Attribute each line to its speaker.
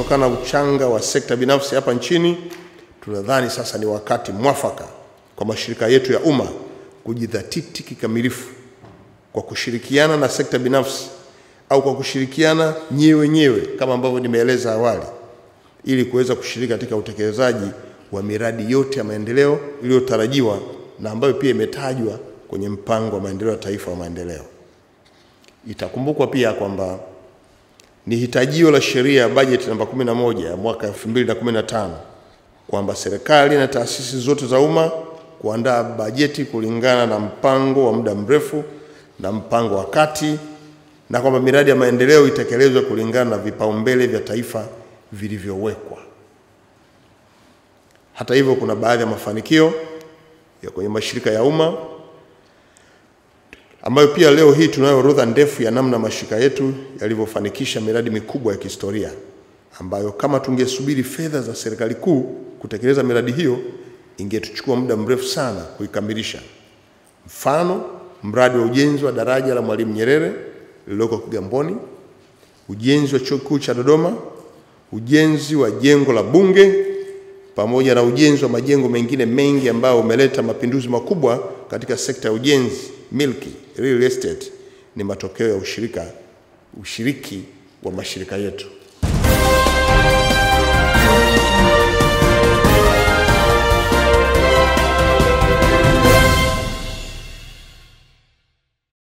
Speaker 1: kutokana na uchanga wa sekta binafsi hapa nchini, tunadhani sasa ni wakati mwafaka kwa mashirika yetu ya umma kujidhatiti kikamilifu kwa kushirikiana na sekta binafsi au kwa kushirikiana nyewe wenyewe kama ambavyo nimeeleza awali, ili kuweza kushiriki katika utekelezaji wa miradi yote ya maendeleo iliyotarajiwa na ambayo pia imetajwa kwenye mpango wa maendeleo ya taifa wa maendeleo. Itakumbukwa pia kwamba ni hitajio la sheria ya bajeti namba 11 ya mwaka 2015 kwamba serikali na taasisi zote za umma kuandaa bajeti kulingana na mpango wa muda mrefu na mpango wa kati na kwamba miradi ya maendeleo itekelezwe kulingana na vipaumbele vya taifa vilivyowekwa. Hata hivyo, kuna baadhi ya mafanikio ya kwenye mashirika ya umma ambayo pia leo hii tunayo orodha ndefu ya namna mashirika yetu yalivyofanikisha miradi mikubwa ya kihistoria ambayo kama tungesubiri fedha za serikali kuu kutekeleza miradi hiyo ingetuchukua muda mrefu sana kuikamilisha. Mfano, mradi wa ujenzi wa daraja la Mwalimu Nyerere lililoko Kigamboni, ujenzi wa chuo kikuu cha Dodoma, ujenzi wa jengo la Bunge pamoja na ujenzi wa majengo mengine mengi ambayo umeleta mapinduzi makubwa katika sekta ya ujenzi, milki, real estate, ni matokeo ya ushirika, ushiriki wa mashirika yetu.